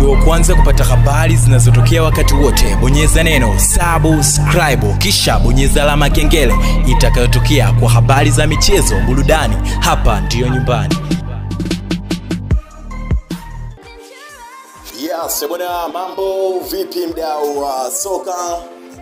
uwe wa kwanza kupata habari zinazotokea wakati wote bonyeza neno subscribe kisha bonyeza alama ya kengele itakayotokea kwa habari za michezo burudani hapa ndiyo nyumbani Yes, bwana, mambo vipi mdau wa soka?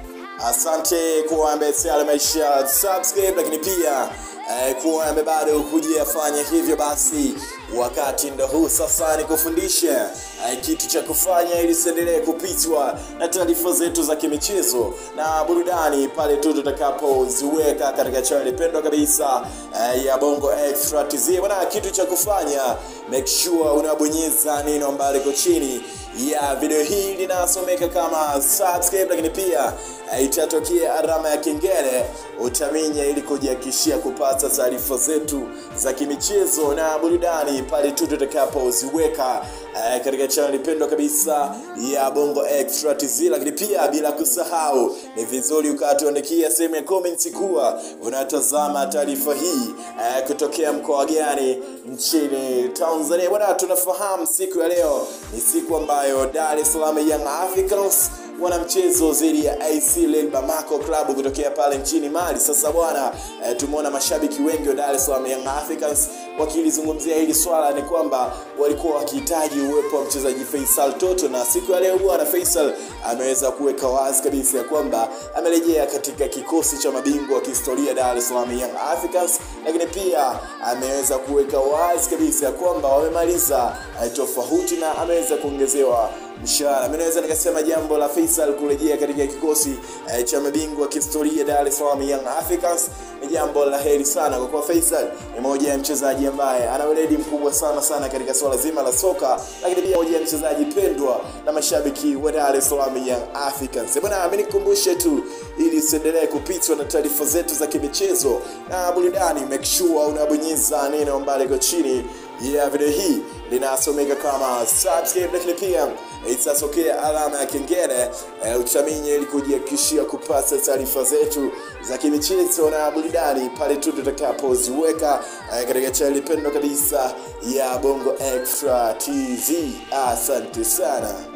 Asante kuwa ambaye tayari maisha subscribe, lakini pia eh, kuwa ambaye bado hujafanya hivyo, basi wakati ndo huu sasa, nikufundishe eh, kitu cha kufanya ili usiendelee kupitwa na taarifa zetu za kimichezo na burudani pale tu tutakapoziweka katika channel pendwa kabisa eh, ya Bongo Extra TZ. Bwana, kitu cha kufanya make sure unabonyeza neno ambalo liko chini ya video hii linasomeka kama subscribe, lakini pia eh, itatokea alama ya kengele utaminya, ili kujihakikishia kupata taarifa zetu za kimichezo na burudani pale tu tutakapoziweka eh, katika channel pendwa kabisa ya Bongo Extra TZ. Lakini pia bila kusahau, ni vizuri ukatuandikia sehemu ya comment kuwa unatazama taarifa hii eh, kutokea mkoa gani nchini Tanzania. Bwana, tunafahamu siku ya leo ni siku ambayo Dar es Salaam Young Africans wana mchezo dhidi ya AC Lel Bamako Club kutokea pale nchini Mali. Sasa bwana e, tumeona mashabiki wengi wa Dar es Salaam Young Africans wakilizungumzia hili swala, ni kwamba walikuwa wakihitaji uwepo wa mchezaji Faisal Toto, na siku ya leo bwana Faisal ameweza kuweka wazi kabisa ya kwamba amerejea katika kikosi cha mabingwa wa kihistoria Dar es Salaam Young Africans, lakini pia ameweza kuweka wazi kabisa ya kwamba wamemaliza e, tofauti na ameweza kuongezewa mshahara. Mimi naweza nikasema jambo la Faisal kurejea katika kikosi eh, cha mabingwa wa kihistoria Dar es Salaam Young Africans ni jambo la heri sana, kwa kuwa Faisal ni moja ya mchezaji ambaye ana weledi mkubwa sana sana katika swala zima la soka, lakini pia moja ya mchezaji pendwa na mashabiki wa Dar es Salaam Young Africans. Bwana, mimi nikukumbushe tu ili usiendelee kupitwa na taarifa zetu za kimichezo na burudani, make sure unabonyeza neno ambalo liko chini ya video hii linasomeka kama subscribe, lakini pia itasokea alama ya kengele e, utaminye ili kujihakikishia kupata taarifa zetu za kimichezo na burudani pale tu tutakapoziweka e, katika chaneli pendwa kabisa ya Bongo Extra TV. Asante sana.